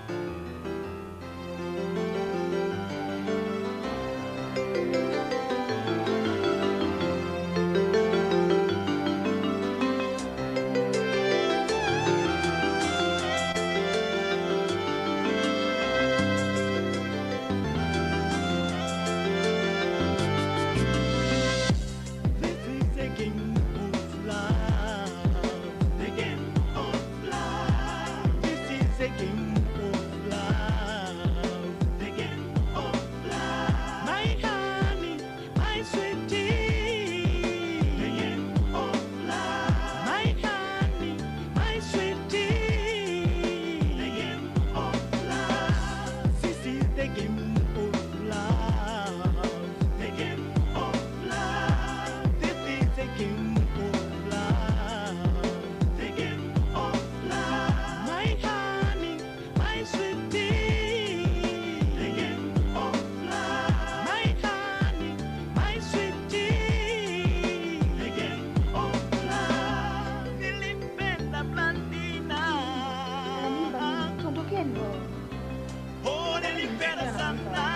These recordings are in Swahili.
This is a game of love. The game of love. This is a game of love. The game of love. My honey, my sweetie. The game of love. My honey, my sweetie. The game of love. This is the game of love. The game of love. This is a game of love. The game of love. My honey, my sweetie. The game of love. My honey, my sweetie. The game of love. Nilimpenda Blandina. Tuondokeni. Oh, nilimpenda sana.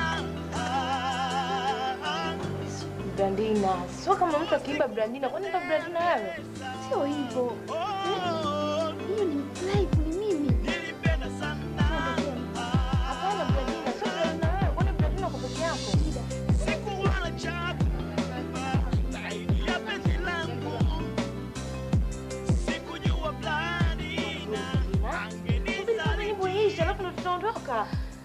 Brandina, sio kama mtu akiimba Brandina, kwani ndo Brandina wewe? Sio hivyo. Oh, Hiyo ni live ni mimi. nilimpenda sana. Hapana Brandina, sio Brandina wewe, kwani Brandina uko peke yako? Sikuwa na chapa zaidi ya penzi langu. Sikujua Blandina Subiri kwanza nyimbo iishe, alafu ndo tutaondoka.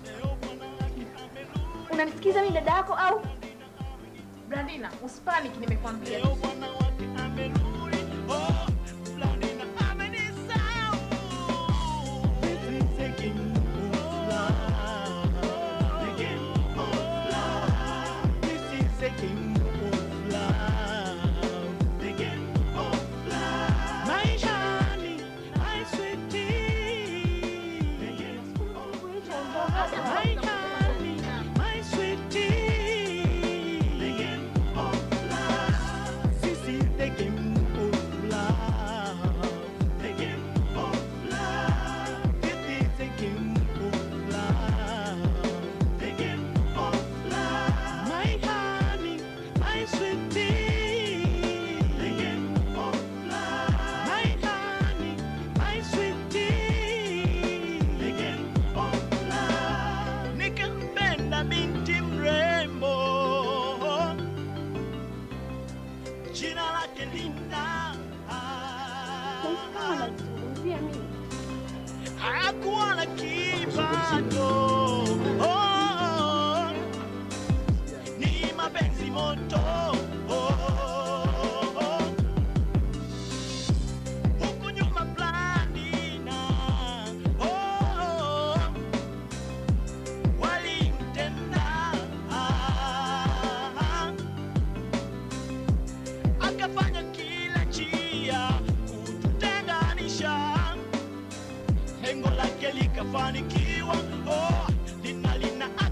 Unanisikiza mimi dada yako au? Brandina, usipanic nimekwambia. Leo bwana wake amerudi. Oh, Blandina amenisahau. This is a game of love. The game of love. This is a game of love. The game of love. My honey, my sweetie. The game of love. My honey, my sweetie. The game of love. This is the game of love. The game of love. This is the game of love. The game of love. My honey, my sweetie. The game of love. My honey, my sweetie. The game of love. Nikampenda binti mrembo jina lake Linda. Kama unazungumzia mimi. hakuwa na kipato. Oh, ni mapenzi moto. Oh, huku nyuma Blandina. Oh, walimtenda. Akafanya kila njia kututenganisha lengo lake likafanikiwa. Oh, lina lina